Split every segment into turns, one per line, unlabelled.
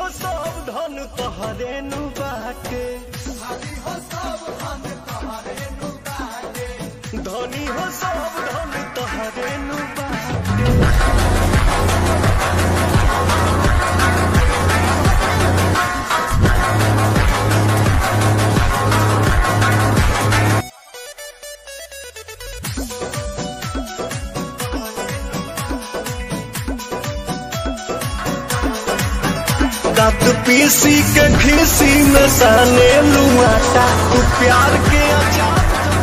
हो सब धन तोहरे नु बाटे धनी हो सब धन तोहरे नु बाटे दांत पीसी के खीसी में साने लुआटा तू प्यार के अचार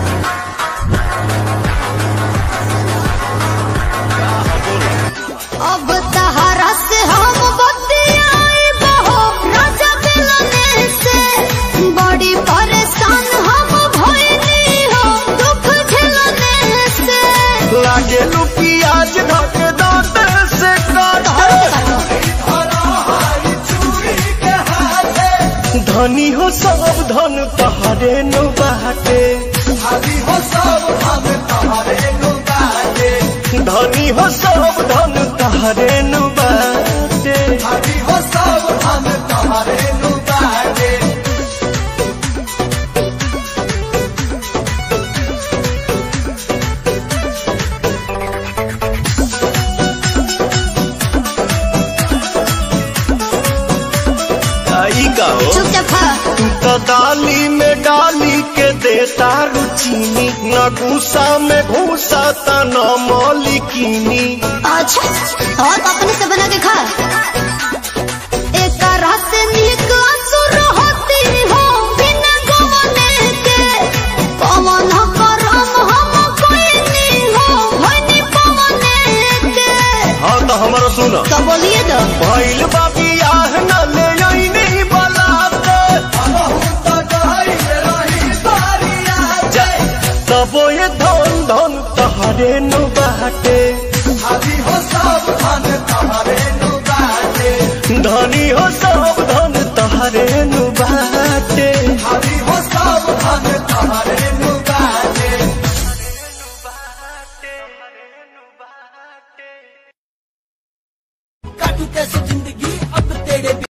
अब तहरा से हम बतियाए बहो राजा दिलने से बड़ी परेशान हम भइली हो दुख झेलने से
लागे लू प्याज ढक दांत से काट धनी हो सब धन तहरे नु बाटे धनी हो सब धन तहरे नु बाटे आई का हो
चुपचाप खा
तू तो डाली में डाली के देता रुचीनी न घूसा में घूसा त न मौलिकीनी
अच्छा और अपने से बना के खा एक रात नीक असुर होती हो बिना गवने के पवन करम हम कोई नहीं हो होनी पवने के
हाँ तो हमारा सुनो
तो बोलिए तो
भइल बाबी आह न ले अइनी बलाते तबो ये धन धन तहरे नु बाटे